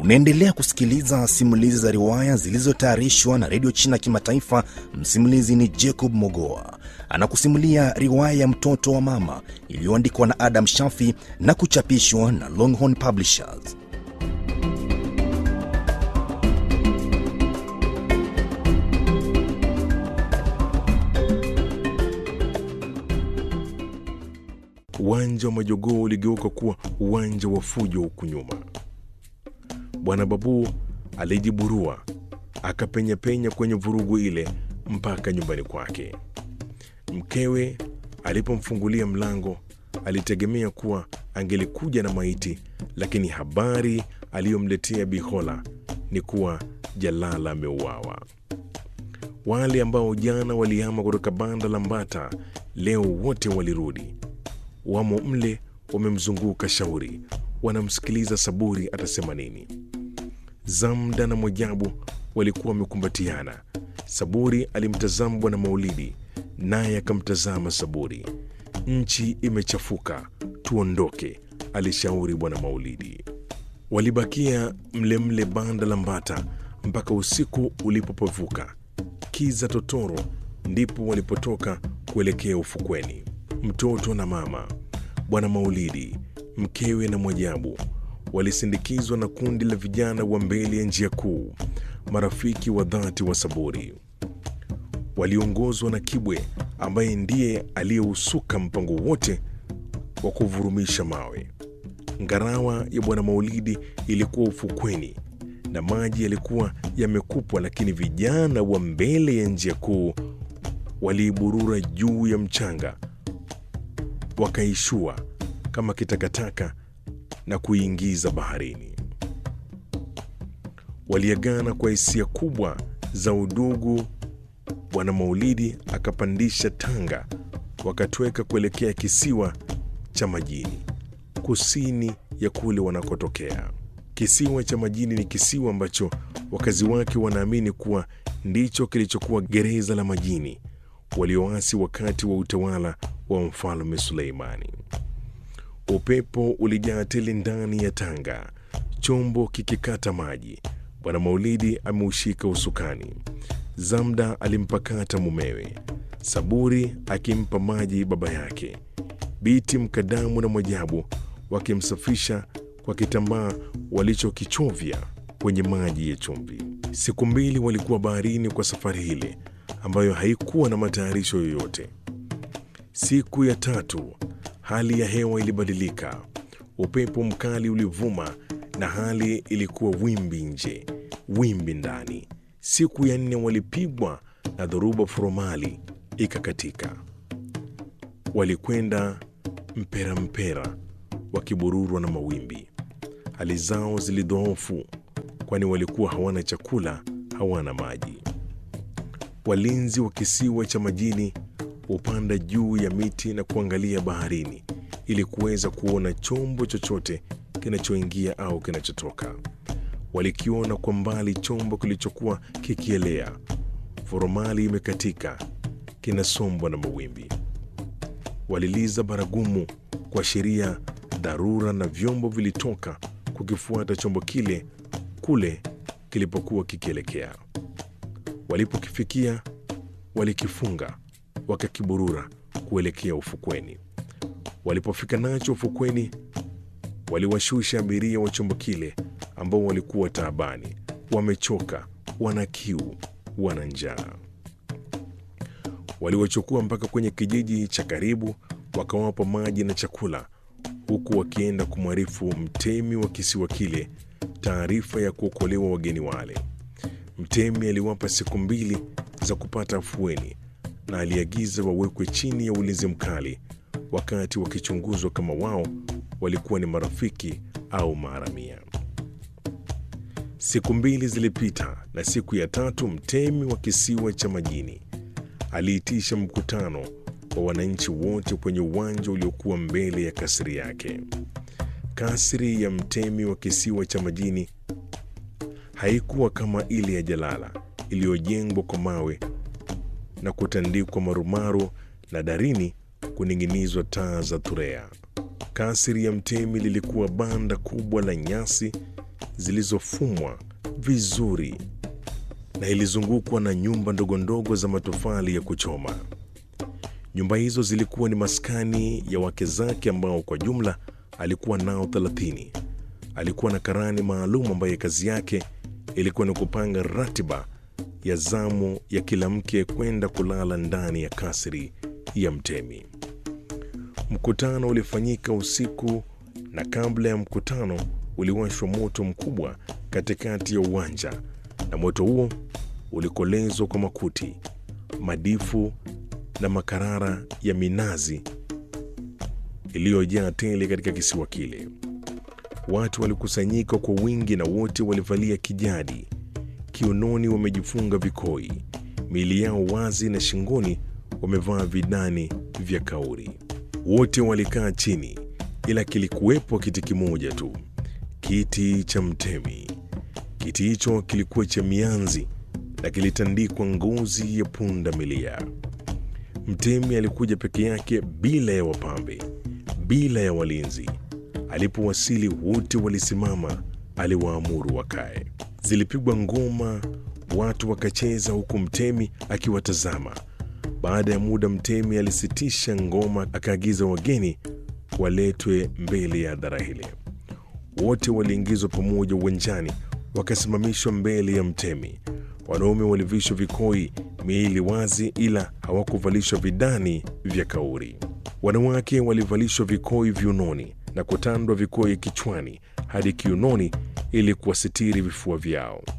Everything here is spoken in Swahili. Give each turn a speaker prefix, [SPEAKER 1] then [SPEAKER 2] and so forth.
[SPEAKER 1] Unaendelea kusikiliza simulizi za riwaya zilizotayarishwa na redio China Kimataifa. Msimulizi ni Jacob Mogoa, anakusimulia riwaya ya mtoto wa mama iliyoandikwa na Adam Shafi na kuchapishwa na Longhorn Publishers.
[SPEAKER 2] Uwanja wa majogoo uligeuka kuwa uwanja wa fujo huku nyuma. Bwana Babu alijiburua akapenyapenya kwenye vurugu ile mpaka nyumbani kwake. Mkewe alipomfungulia mlango alitegemea kuwa angelikuja na maiti, lakini habari aliyomletea Bihola ni kuwa Jalala ameuawa. Wale ambao jana walihama kutoka banda la Mbata leo wote walirudi, wamo mle, wamemzunguka Shauri, wanamsikiliza Saburi atasema nini. Zamda na Mwajabu walikuwa wamekumbatiana. Saburi alimtazama Bwana Maulidi, naye akamtazama Saburi. Nchi imechafuka, tuondoke, alishauri Bwana Maulidi. Walibakia mlemle mle banda la Mbata mpaka usiku ulipopevuka kiza totoro, ndipo walipotoka kuelekea ufukweni. Mtoto na mama, Bwana Maulidi, mkewe na Mwajabu walisindikizwa na kundi la vijana wa mbele ya njia kuu, marafiki wa dhati wa Saburi. Waliongozwa na Kibwe ambaye ndiye aliyeusuka mpango wote wa kuvurumisha mawe. Ngarawa ya Bwana Maulidi ilikuwa ufukweni na maji yalikuwa yamekupwa, lakini vijana wa mbele ya njia kuu waliiburura juu ya mchanga, wakaishua kama kitakataka na kuiingiza baharini. Waliagana kwa hisia kubwa za udugu. Bwana Maulidi akapandisha tanga, wakatweka kuelekea kisiwa cha majini kusini ya kule wanakotokea. Kisiwa cha majini ni kisiwa ambacho wakazi wake wanaamini kuwa ndicho kilichokuwa gereza la majini walioasi wakati wa utawala wa mfalme Suleimani. Upepo ulijaa tele ndani ya tanga, chombo kikikata maji. Bwana Maulidi ameushika usukani, Zamda alimpakata mumewe, Saburi akimpa maji baba yake, Biti Mkadamu na Mwajabu wakimsafisha kwa kitambaa walichokichovya kwenye maji ya chumvi. Siku mbili walikuwa baharini kwa safari ile ambayo haikuwa na matayarisho yoyote. Siku ya tatu hali ya hewa ilibadilika, upepo mkali ulivuma na hali ilikuwa wimbi nje, wimbi ndani. Siku ya nne walipigwa na dhoruba furomali ikakatika. Walikwenda mpera mpera, wakibururwa na mawimbi. Hali zao zilidhoofu, kwani walikuwa hawana chakula, hawana maji. Walinzi wa kisiwa cha majini hupanda juu ya miti na kuangalia baharini ili kuweza kuona chombo chochote kinachoingia au kinachotoka. Walikiona kwa mbali chombo kilichokuwa kikielea, foromali imekatika, kinasombwa na mawimbi. Waliliza baragumu kuashiria dharura, na vyombo vilitoka kukifuata chombo kile kule kilipokuwa kikielekea. Walipokifikia walikifunga wakakiburura kuelekea ufukweni. Walipofika nacho ufukweni, waliwashusha abiria wa chombo kile ambao walikuwa taabani, wamechoka, wana kiu, wana njaa. Waliwachukua mpaka kwenye kijiji cha karibu, wakawapa maji na chakula, huku wakienda kumwarifu mtemi wa kisiwa kile taarifa ya kuokolewa wageni wale. Mtemi aliwapa siku mbili za kupata afueni na aliagiza wawekwe chini ya ulinzi mkali wakati wakichunguzwa kama wao walikuwa ni marafiki au maharamia. Siku mbili zilipita, na siku ya tatu mtemi wa kisiwa cha majini aliitisha mkutano wa wananchi wote kwenye uwanja uliokuwa mbele ya kasri yake. Kasri ya mtemi wa kisiwa cha majini haikuwa kama ile ya Jalala iliyojengwa kwa mawe na kutandikwa marumaru na darini kuning'inizwa taa za turea. Kasri ya mtemi lilikuwa banda kubwa la nyasi zilizofumwa vizuri na ilizungukwa na nyumba ndogo ndogo za matofali ya kuchoma. Nyumba hizo zilikuwa ni maskani ya wake zake ambao kwa jumla alikuwa nao thelathini. Alikuwa na karani maalum ambaye kazi yake ilikuwa ni kupanga ratiba ya zamu ya kila mke kwenda kulala ndani ya kasri ya mtemi. Mkutano ulifanyika usiku, na kabla ya mkutano uliwashwa moto mkubwa katikati ya uwanja, na moto huo ulikolezwa kwa makuti, madifu na makarara ya minazi iliyojaa tele katika kisiwa kile. Watu walikusanyika kwa wingi na wote walivalia kijadi, kiunoni wamejifunga vikoi, miili yao wazi na shingoni wamevaa vidani vya kauri. Wote walikaa chini, ila kilikuwepo kiti kimoja tu, kiti cha mtemi. Kiti hicho kilikuwa cha mianzi na kilitandikwa ngozi ya punda milia. Mtemi alikuja peke yake bila ya wapambe, bila ya walinzi. Alipowasili wote walisimama, aliwaamuru wakae. Zilipigwa ngoma, watu wakacheza, huku mtemi akiwatazama. Baada ya muda, mtemi alisitisha ngoma, akaagiza wageni waletwe mbele ya hadhara hile. Wote waliingizwa pamoja uwanjani, wakasimamishwa mbele ya mtemi. Wanaume walivishwa vikoi, miili wazi, ila hawakuvalishwa vidani vya kauri. Wanawake walivalishwa vikoi viunoni na kutandwa vikoi kichwani hadi kiunoni ili kuwasitiri vifua vyao.